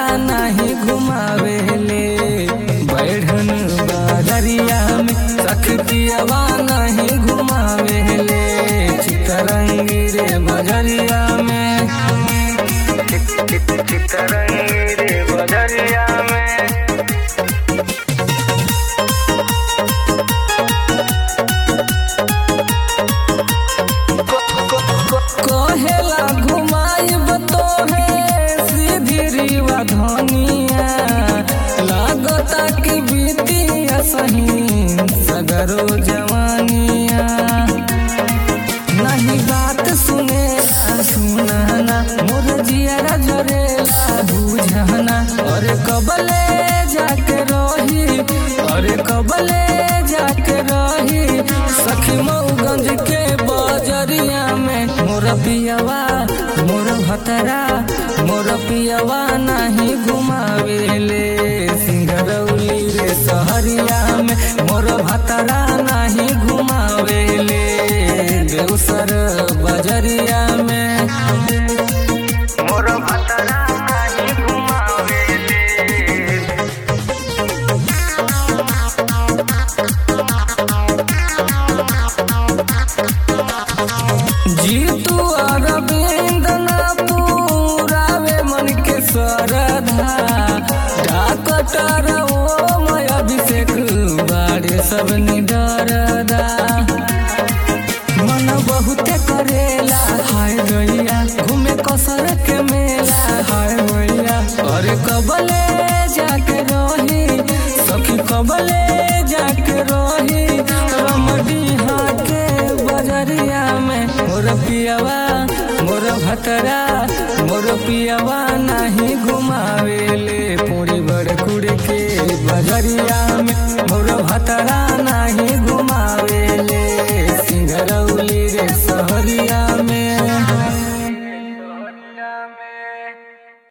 नहीं घुमावेले बैठन बजरिया में सखी पियवा नहीं घुमावेले चितरंगी रे बजरिया में चितरंगी रे बजरिया में कहेला घुमाइब तोहे सीधी रीवा धनिया लागता कि बीतिया सही सगरो जवानिया नहीं बात सुने सुनाना मोर जियारा झरेला बुझाना अरे कबले जाके रही अरे कबले जाके रही सखी मऊगंज के बजरिया में मोर पियवा मोर भतरा मोर पियवा नहीं घुमावेले सिंगरौली रे सहरिया में मोर भतरा नहीं घुमावेले बेउसर बजरिया में मोर भतरा नहीं घुमावेले जीतू अरविंद ना पूरावे मन के सरधा डॉक्टर ओम अभिषेक बारे सब निडरदा मन बहुते करेला हाय गैया घूमे कसर के मेला हाय गैया अरे कबले जाके रही सखी कबले जाके रही रमडीहा के बजरिया में मोर पियवा मोर भतरा मोर पियवा नहीं घुमावेले पूरी बड़ कुड़ के बजरिया में मोर भतरा